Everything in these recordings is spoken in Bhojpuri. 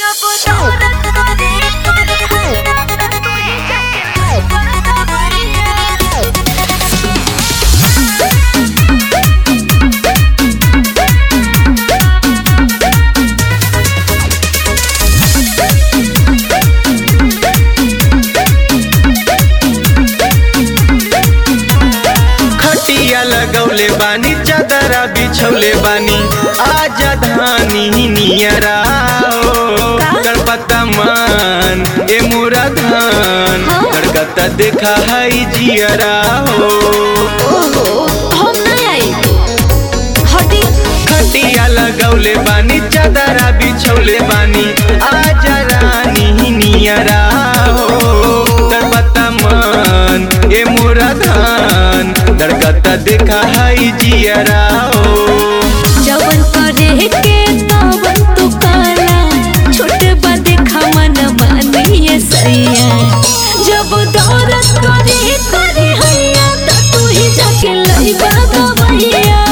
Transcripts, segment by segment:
खटिया लगौले बानी चादरा बिछौले बानी आजा धानी नियरा गणपता मान ए मोरा धान गणगता देखा है जियरा हो हम नहीं आई हटी खटिया लगौले बानी चादरा बिछौले बानी आजा रानी नियरा हो गणपता मान ए मोरा धान गणगता देखा है जियरा हो जवन करे के तवन तू काला छोटे बदे खमन मानिए सैया जब दौलत करे करे हैया त तू ही जाके लइबा गवैया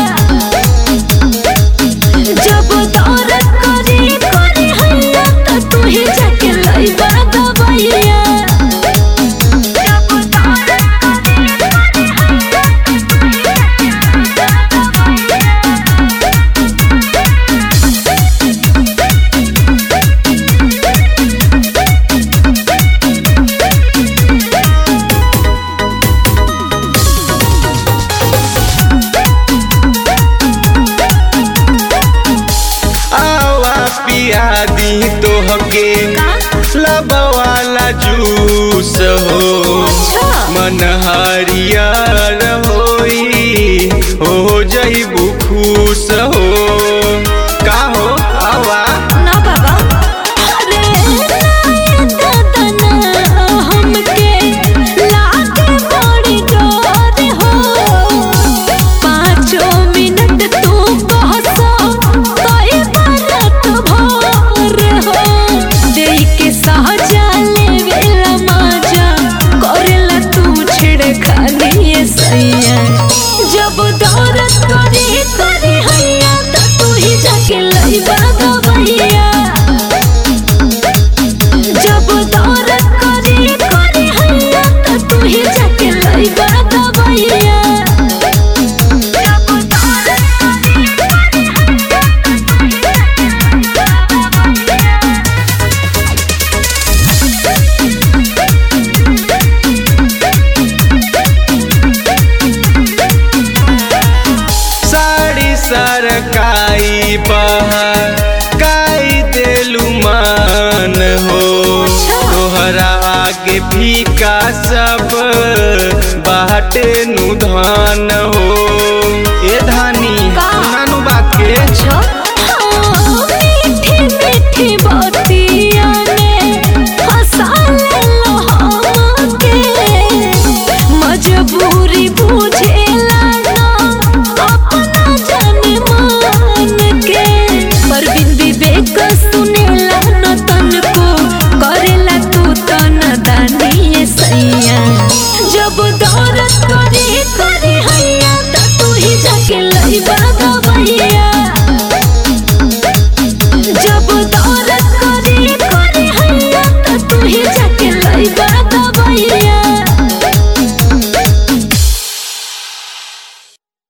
जब दौलत करे करे हैया त तू ही जाके लइबा गवैया जब दौलत करे करे हैया त तू ही जाके लइबा गवैया आवा पिया दी तोहके लबवाला जूस हो मन हरियर होई हो जईबू खुश हो का हो आवा ना बाबा अरे ना दादा ना हमके लागे बड़ी डर हो पाँचों मिनट तू बहसो कई बारत भोर हो देई के सहजा लेवेला माजा करेला तू छिड़खानी ये सैया जब दौलत करे करे हैया त तू ही जाके लइबा गवैया जब दौलत करे करे हैया त तू ही जाके लइबा गवैया जब दौलत करे करे हैया त तू ही जाके लइबा गवैया साड़ी सरकाई बहर काई देलू मान हो तोहरा आगे फीका सब बाटे नु धान हो ए